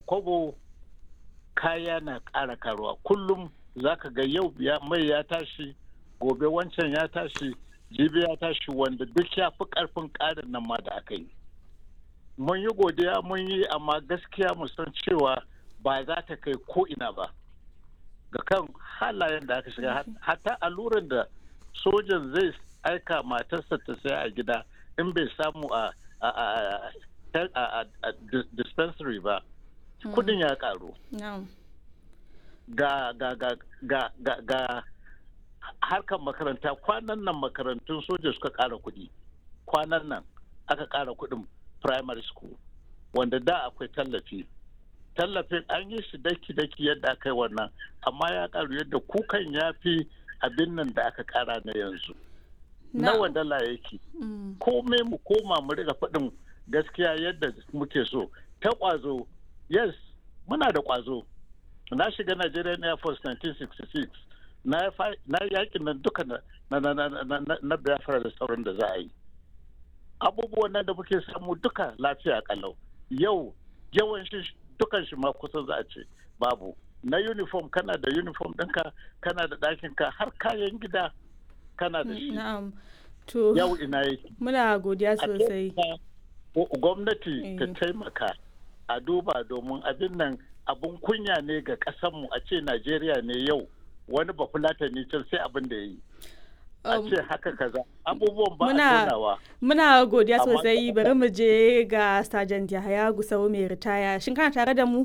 kwabo kaya na ƙara karuwa kullum za ka ga yau mai ya tashi gobe wancan ya tashi jibi ya tashi wanda duk ya fi ƙarfin ƙarin nan ma da aka yi mun yi godiya mun yi amma gaskiya mu san cewa ba za ta kai ko ina ba ga kan halayen da aka shiga hatta alluran da sojan zai aika matarsa ta saya a gida in bai samu a dispensary ba kudin ya karu ga ga ga ga ga ga harkar makaranta kwanan nan makarantun soja suka kara kudi kwanan nan aka kara kudin primary school wanda da akwai tallafi tallafin an yi shi daki-daki yadda aka yi wannan amma ya karu yadda kukan ya fi abin nan da aka kara na yanzu nawa dala yake komai mu koma mu riga faɗin gaskiya yadda muke so ta ƙwazo yes muna da ƙwazo na shiga Nigerian Air Force 1966 na yakin nan duka na Biafra da sauran da za a yi abubuwan nan da muke samu duka lafiya kalau yau yawan shi dukan shi ma kusan za a ce babu na uniform kana da uniform ɗinka kana da ɗakinka har kayan gida kana da shi yau ina yake muna godiya sosai gwamnati ta taimaka a duba domin abin nan abun kunya ne ga ƙasanmu a ce najeriya ne yau wani bafulatani can sai abin da ya yi a ce haka kaza abubuwan ba a tunawa muna godiya sosai bari mu je ga sergeant yahaya gusau mai ritaya shin kana tare da mu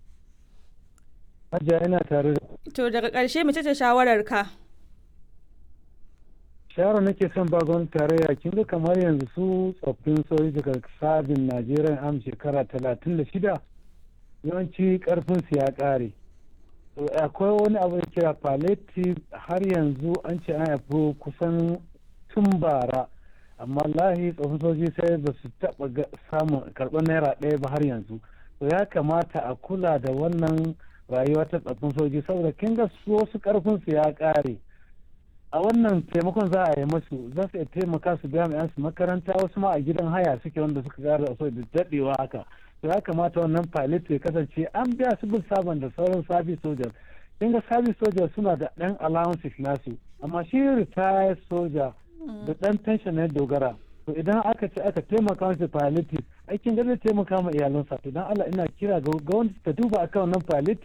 Hajiya ina tare da to daga ƙarshe mace ce shawarar ka shawara nake son ba gwamnati tarayya kin ga kamar yanzu su tsoffin sojoji daga sabin najeriya am shekara talatin da shida yawanci karfin su ya ƙare akwai wani abu da kira palliative har yanzu an ce an haifi kusan tun bara amma lahi tsofin soji sai ba su taɓa samun karɓar naira ɗaya ba har yanzu to ya kamata a kula da wannan rayuwa ta tsofin soji saboda kin ga su wasu karfin su ya ƙare a wannan taimakon za a yi masu za su taimaka su biya mai su makaranta wasu ma a gidan haya suke wanda suka ƙara so da daɗewa haka to ya kamata wannan pilot ya kasance an biya su bin sabon da sauran service soldiers kin ga service soldiers suna da ɗan allowances nasu amma shi retired soldier da ɗan pension na dogara to idan aka ce aka taimaka masa palliative aikin da zai taimaka ma iyalansa to dan Allah ina kira ga gwamnati ta duba akan wannan palliative